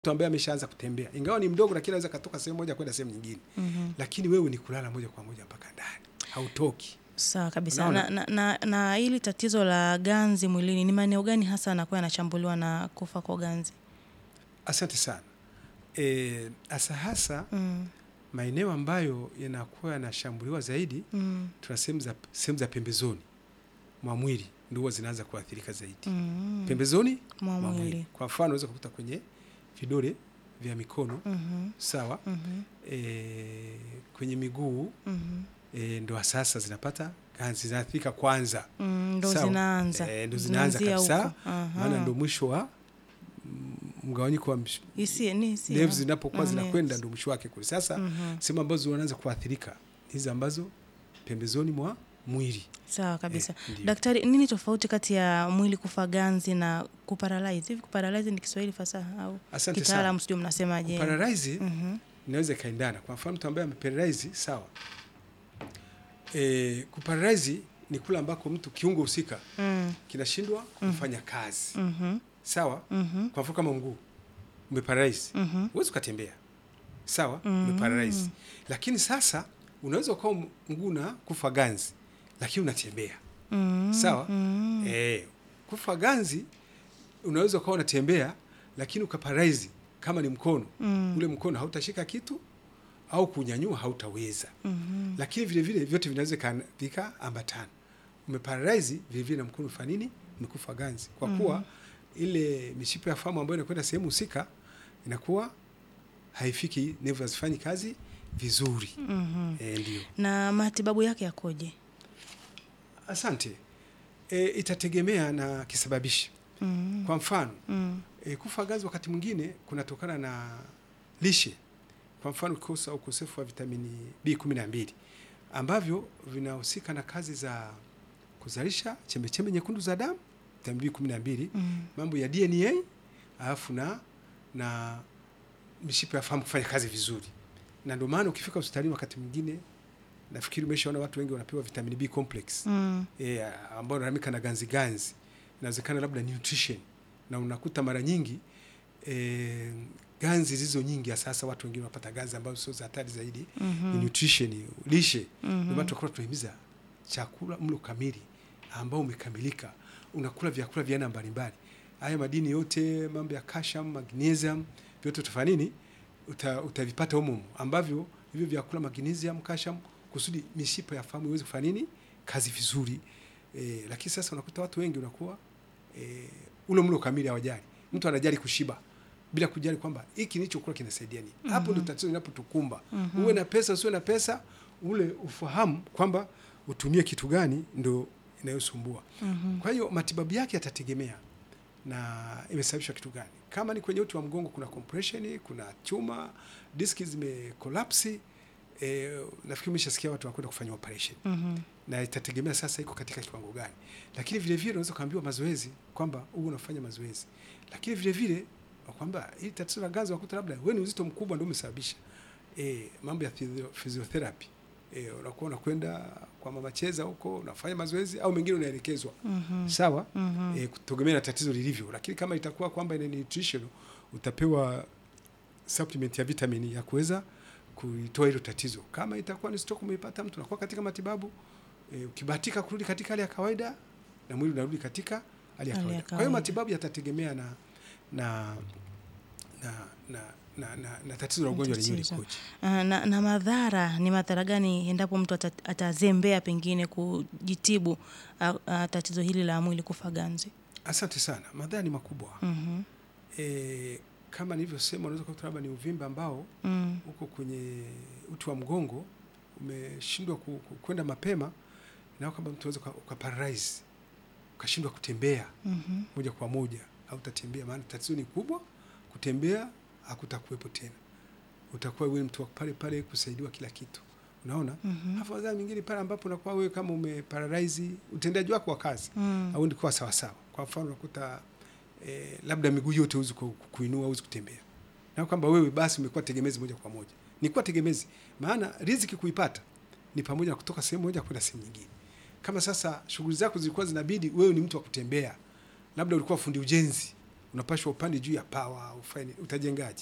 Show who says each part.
Speaker 1: mtu ambaye ameshaanza kutembea, ingawa ni mdogo, lakini anaweza katoka sehemu moja kwenda sehemu nyingine. Lakini wewe ni kulala moja kwa moja mpaka ndani, hautoki.
Speaker 2: Sawa kabisa.
Speaker 1: Unaona?
Speaker 2: Na, na, na, na hili tatizo la ganzi mwilini ni maeneo gani hasa anakuwa yanashambuliwa na kufa kwa ganzi?
Speaker 1: Asante sana. E, hasa hasa
Speaker 2: Mm,
Speaker 1: maeneo ambayo yanakuwa yanashambuliwa zaidi,
Speaker 2: mm,
Speaker 1: tuna sehemu za sehemu za pembezoni mwa mwili ndio huwa zinaanza kuathirika zaidi.
Speaker 2: mm,
Speaker 1: Pembezoni
Speaker 2: mwa
Speaker 1: mwa
Speaker 2: mwili.
Speaker 1: mwili. Kwa mfano unaweza kukuta kwenye vidole vya mikono
Speaker 2: Mhm,
Speaker 1: sawa,
Speaker 2: mhm,
Speaker 1: e, kwenye miguu
Speaker 2: mhm.
Speaker 1: e, ndo sasa zinapata ganzi zinaathirika kwanza,
Speaker 2: Mm, ndo
Speaker 1: Sawa.
Speaker 2: zinaanza
Speaker 1: Eh, ndo zinaanza
Speaker 2: Zinaanzia
Speaker 1: kabisa,
Speaker 2: huko. Aha.
Speaker 1: maana ndo mwisho wa mm, mgawanyiko wa msh-
Speaker 2: Hisia- ni hisia.
Speaker 1: nerves zinapokuwa
Speaker 2: Mm,
Speaker 1: zinakwenda
Speaker 2: nerves.
Speaker 1: ndo mwisho wake kule. Sasa
Speaker 2: Mhm.
Speaker 1: sehemu ambazo wanaanza kuathirika hizi ambazo pembezoni mwa mwili.
Speaker 2: Sawa kabisa.
Speaker 1: Eh, ndio.
Speaker 2: Daktari, nini tofauti kati ya mwili kufa ganzi na kuparalyze? Hivi kuparalyze ni Kiswahili fasaha au
Speaker 1: Asante sana.
Speaker 2: kitaalamu sijui mnasemaje?
Speaker 1: Paralyze
Speaker 2: Mhm.
Speaker 1: inaweza ikaendana. Kwa mfano mtu ambaye ameparalyze sawa, e, kuparalyze ni kule ambako mtu kiungo husika
Speaker 2: Mm,
Speaker 1: kinashindwa kufanya kazi
Speaker 2: mhm,
Speaker 1: sawa.
Speaker 2: mhm,
Speaker 1: Kwa mfano kama mguu umeparalyze,
Speaker 2: mhm.
Speaker 1: huwezi ukatembea sawa,
Speaker 2: Mm.
Speaker 1: umeparalyze. Lakini sasa unaweza ukawa mguu na kufa ganzi, lakini unatembea
Speaker 2: Mm,
Speaker 1: sawa.
Speaker 2: mm.
Speaker 1: Eh, kufa ganzi unaweza ukawa unatembea lakini ukaparalyze kama ni mkono
Speaker 2: Mm.
Speaker 1: ule mkono hautashika kitu au kunyanyua hautaweza.
Speaker 2: Mhm.
Speaker 1: Lakini vile vile vyote vinaweza vika- vikaambatana. Umeparalyze vile vile na mkono umefanya nini? Umekufa ganzi, kwa kuwa ile mishipa ya fahamu ambayo inakwenda sehemu husika inakuwa haifiki, nevu hazifanyi kazi vizuri.
Speaker 2: Mhm.
Speaker 1: Eh, ndio.
Speaker 2: Na matibabu yake yakoje?
Speaker 1: Asante. E, itategemea na kisababishi.
Speaker 2: Mm,
Speaker 1: Kwa mfano
Speaker 2: mm,
Speaker 1: E, kufa ganzi wakati mwingine kunatokana na lishe, kwa mfano kukosa ukosefu wa vitamini B12 ambavyo vinahusika na kazi za kuzalisha chembechembe nyekundu za damu, vitamini B12,
Speaker 2: mm.
Speaker 1: mambo ya DNA, alafu na na mishipa ya fahamu kufanya kazi vizuri. Na ndio maana ukifika hospitalini wakati mwingine, nafikiri umeshaona watu wengi wanapewa vitamini B complex
Speaker 2: Mm,
Speaker 1: e, ambao wanaramika na ganzi ganzi, inawezekana labda nutrition, na unakuta mara nyingi e, ganzi zilizo nyingi ya sasa, watu wengine wanapata ganzi ambazo sio za hatari zaidi
Speaker 2: mhm,
Speaker 1: ni nutrition, lishe.
Speaker 2: mhm.
Speaker 1: Ndio maana tunakuwa tunahimiza chakula, mlo kamili ambao umekamilika, unakula vyakula vya aina mbalimbali, haya madini yote, mambo ya calcium, magnesium, vyote utafanya nini? Uta, utavipata humo humo, ambavyo hivyo vyakula magnesium, calcium, kusudi mishipa ya fahamu iweze kufanya nini kazi vizuri. E, lakini sasa unakuta watu wengi unakuwa e, ule mlo kamili hawajali. Mtu anajali kushiba bila kujali kwamba hiki nilichokula kinasaidia nini. Hapo ndio tatizo linapotukumba. Uwe na pesa usiwe na pesa, ule ufahamu kwamba utumie kitu gani ndio inayosumbua.
Speaker 2: Mhm.
Speaker 1: Kwa hiyo matibabu yake yatategemea na imesababishwa kitu gani. Kama ni kwenye uti wa mgongo, kuna compression, kuna chuma, diski zimekolapsi. E, nafikiri umeshasikia watu wanakwenda kufanya operation
Speaker 2: Mhm.
Speaker 1: na itategemea sasa iko katika kiwango gani, lakini vile vile unaweza kuambiwa mazoezi kwamba huu unafanya mazoezi, lakini vile vile kwamba hili tatizo la ganzi wakuta labda wewe ni uzito mkubwa ndio umesababisha e, mambo ya physio- physiotherapy e, unakuwa unakwenda kwa mama cheza huko unafanya mazoezi au mengine unaelekezwa
Speaker 2: Mhm.
Speaker 1: sawa
Speaker 2: Mhm.
Speaker 1: e, kutegemea na tatizo lilivyo, lakini kama itakuwa kwamba ina nutrition utapewa supplement ya vitamini ya kuweza kuitoa hilo tatizo. Kama itakuwa ni stroke umeipata mtu unakuwa katika matibabu e, ukibahatika kurudi katika hali ya kawaida na mwili unarudi katika hali ya
Speaker 2: Hali ya
Speaker 1: kawaida. Kwa hiyo
Speaker 2: kawaida.
Speaker 1: matibabu yatategemea na na na na, na, na, na tatizo la ugonjwa lenyewe
Speaker 2: Tatizo.
Speaker 1: likoje.
Speaker 2: Ah, na, na madhara ni madhara gani endapo mtu ata- atazembea pengine kujitibu ah, ah, tatizo hili la mwili kufa ganzi?
Speaker 1: Asante sana. Madhara ni makubwa.
Speaker 2: Mhm.
Speaker 1: E, kama nilivyosema, unaweza kukuta labda ni uvimbe ambao
Speaker 2: Mm.
Speaker 1: huko kwenye uti wa mgongo umeshindwa ku- ku- kwenda mapema, na kwamba mtu unaweza ukaparalyze ukashindwa kutembea
Speaker 2: Mhm.
Speaker 1: moja kwa moja, au utatembea, maana tatizo ni kubwa. Kutembea hakutakuwepo tena, utakuwa wewe mtu wa pale pale kusaidiwa kila kitu, unaona.
Speaker 2: Mhm.
Speaker 1: Alafu adhara nyingine pale ambapo unakuwa wewe kama umeparalyze utendaji wako wa kazi
Speaker 2: Mm.
Speaker 1: au ndikuwa sawa sawa. Kwa mfano unakuta eh, labda miguu yote huwezi ku- ku- kuinua, huwezi kutembea, na kwamba wewe basi umekuwa tegemezi moja kwa moja. Ni kuwa tegemezi, maana riziki kuipata ni pamoja na kutoka sehemu moja kwenda sehemu nyingine. Kama sasa shughuli zako zilikuwa zinabidi wewe ni mtu wa kutembea, labda ulikuwa fundi ujenzi unapashwa upande juu ya pawa ufanye utajengaje